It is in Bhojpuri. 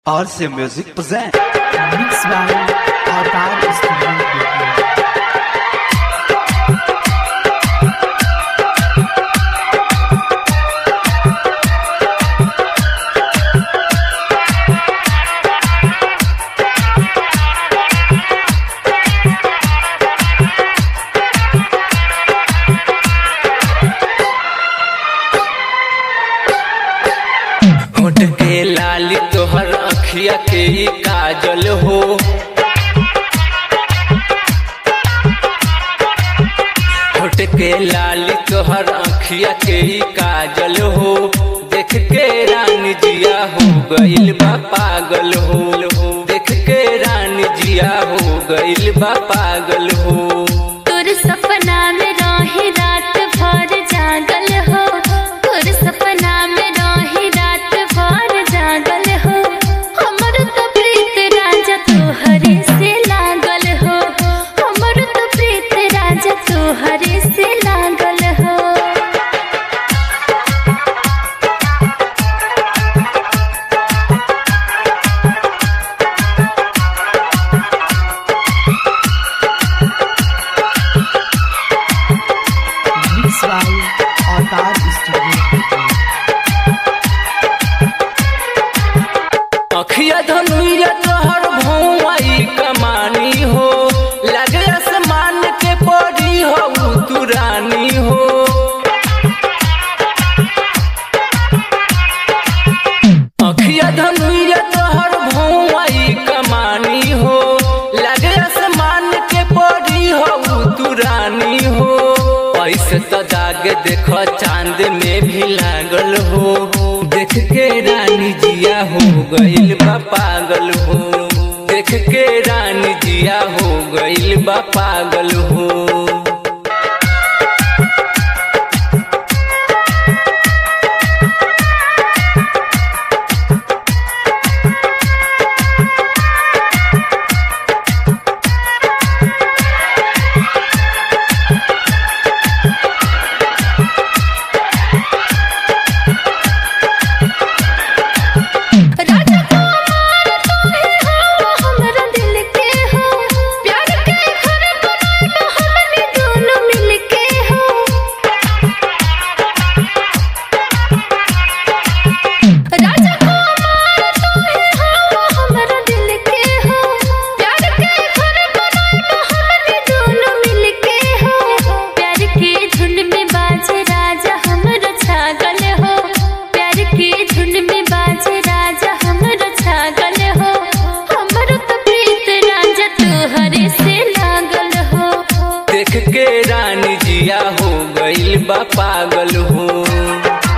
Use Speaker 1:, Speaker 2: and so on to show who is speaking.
Speaker 1: RC Music present.
Speaker 2: Mix by Autaar Studio Bettiah.
Speaker 3: होठ के लाली तोहर अखिया के ही काजल हो होठ के लाली तोहर अखिया के ही काजल हो देख के रानी जिया हो गइल बा पागल हो देख के रानी जिया हो गइल बा पागल हो
Speaker 4: तोर सपना में रही रात भर जागल हो तोर सपना में रही रात भर जागल हो हमर तो प्रीत राजा तोहरे से लागल हो हमर तो प्रीत राजा तोहरे से लागल हो
Speaker 2: Mix by Autaar Studio Bettiah.
Speaker 3: अखिया धनुया तोहर भौवाई कमानी हो लगे आसमान के परी हो तू रानी हो अखिया धनुया तोहर भौवाई कमानी हो लगे आसमान के परी हो तू रानी हो ऐसे तो दाग देखो चांद में भी लागल हो देख के रानी जिया हो गइल बा पागल हो देख के रानी जिया हो गइल बा पागल हो
Speaker 4: राजा कुमार तुम्हें हो हमरा दिल के हो प्यार के घर बनाए हमने दोनों मिल के हो राजा कुमार तुम्हें हो हमरा दिल के हो प्यार के घर बनाए हमने दोनों मिल के हो प्यार के धुन में बाजे राजा हमरा छागल हो प्यार के धुन में बाजे राजा हमरा छागल हो हमर तो प्रीत राजा तोहरे से लागल हो
Speaker 3: देख के रानी जिया हो गइल बा पागल हो